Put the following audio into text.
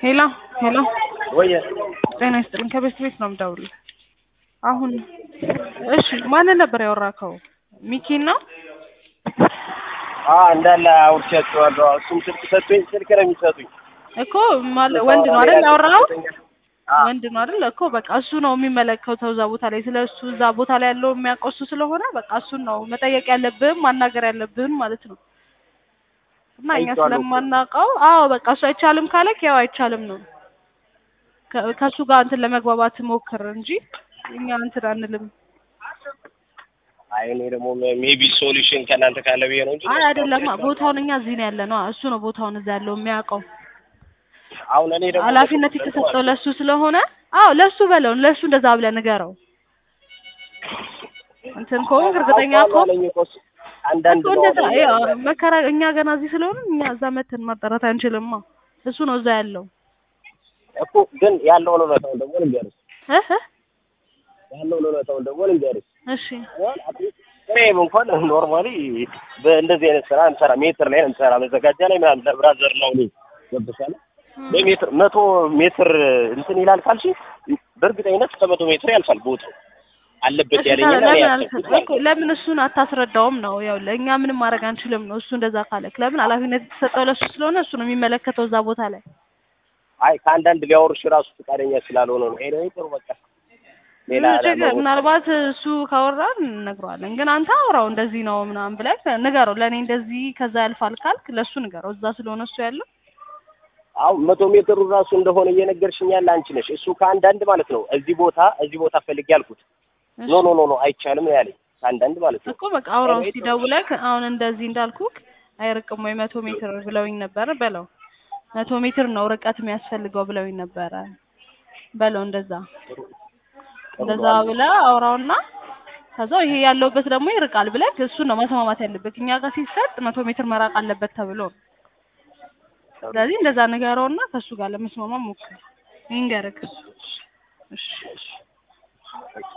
ሄሎ ሄሎ ወይ ጤና ይስጥልኝ ከቤት ቤት ነው የምደውልልህ አሁን እሺ ማንን ነበር ያወራከው ሚኪን ነው አ እንዳለ አውርቻቸዋለሁ። እሱም ስልክ ሰጡኝ። ስልክ ነው የሚሰጡኝ። እኮ ማለ- ወንድ ነው አይደል ያወራኸው አ ወንድ ነው አይደል እኮ በቃ እሱ ነው የሚመለከተው እዛ ቦታ ላይ ስለ እሱ እዛ ቦታ ላይ ያለው የሚያውቀው እሱ ስለሆነ በቃ እሱን ነው መጠየቅ ያለብህም ማናገር ያለብህም ማለት ነው እና እኛ አይቼዋለሁ እኮ። ስለማናውቀው አዎ በቃ እሱ አይቻልም ካለክ ያው አይቻልም ነው ከ- ከእሱ ጋር እንትን ለመግባባት ሞክር እንጂ እኛ እንትን አንልም አይ እኔ ደግሞ ሜቢ ሶሉሽን ከእናንተ ካለ ብዬ ነው እንጂ አይ አይደለም ቦታውን እኛ እዚህ ነው ያለ ነው እሱ ነው ቦታውን እዛ ያለው የሚያውቀው አሁን እኔ ደግሞ ኃላፊነት የተሰጠው ለሱ ስለሆነ አዎ ለሱ በለው ለሱ እንደዛ ብለህ ንገረው እንትን ከሆንክ እርግጠኛ ከሆንክ አለኝ እኮ እሱ አንዳንድ እኮ ነው እንደዛ አለኝ። ያው መከራ እኛ ገና እዚህ ስለሆነ እኛ እዛ መተን ማጣራት አንችልማ እሱ ነው እዛ ያለው እኮ ግን ያለውን እውነታውን ደግሞ ልንገርሽ እ እ ያለውን እውነታውን ደግሞ ልንገርሽ እሺ እኔም እንኳን ኖርማሊ በእንደዚህ አይነት ስራ እንሰራ ሜትር ላይ እንሰራ መዘጋጃ ላይ ምናምን ለብራዘር ነው እኔ ገብቶሻል በሜትር መቶ ሜትር እንትን ይላል ካልሽ በእርግጠኝነት ከመቶ ሜትር ያልፋል ቦታው አለበት እሺ ያለኝ ታዲያ እና እኔ ለምን ያሰብኩት አልሰ- ማለት እኮ ለምን እሱን አታስረዳውም ነው ያው ለእኛ ምንም ማድረግ አንችልም ነው እሱ እንደዛ ካለክ ለምን ኃላፊነት የተሰጠው ለሱ ስለሆነ እሱ ነው የሚመለከተው እዛ ቦታ ላይ አይ ከአንዳንድ ሊያወሩሽ ራሱ ፈቃደኛ ስላልሆነ ነው ኤኒዌይ ጥሩ በቃ ሌላ ምን ችግር ለመሆን- ምናልባት እሱ ካወራን እነግረዋለን ግን አንተ አውራው እንደዚህ ነው ምናምን ብለህ ንገረው ለእኔ እንደዚህ ከዛ ያልፋል ካልክ ለእሱ ንገረው እዛ ስለሆነ እሱ ያለው አሁን መቶ ሜትሩ ራሱ እንደሆነ እየነገርሽኝ ያለ አንቺ ነሽ። እሱ ከአንዳንድ ማለት ነው እዚህ ቦታ እዚህ ቦታ ፈልጌ ያልኩት ኖ ኖ ኖ ኖ አይቻልም ነው ያለኝ ከአንዳንድ ማለት ነው። እኮ በቃ አውራው እኔ እስኪ ደውለህ አሁን እንደዚህ እንዳልኩክ አይርቅም ወይ መቶ ሜትር ብለውኝ ነበረ በለው መቶ ሜትር ነው ርቀት የሚያስፈልገው ብለውኝ ነበረ በለው እንደዛ እንደዛ ብለህ አውራውና ከዛ ይሄ ያለውበት ደግሞ ይርቃል ብለህ እሱን ነው መስማማት ያለበት እኛ ጋር ሲሰጥ መቶ ሜትር መራቅ አለበት ተብሎ ነው ስለዚህ እንደዛ ንገረውና ከእሱ ጋር ለመስማማ ሞክር ይንገርክ እሺ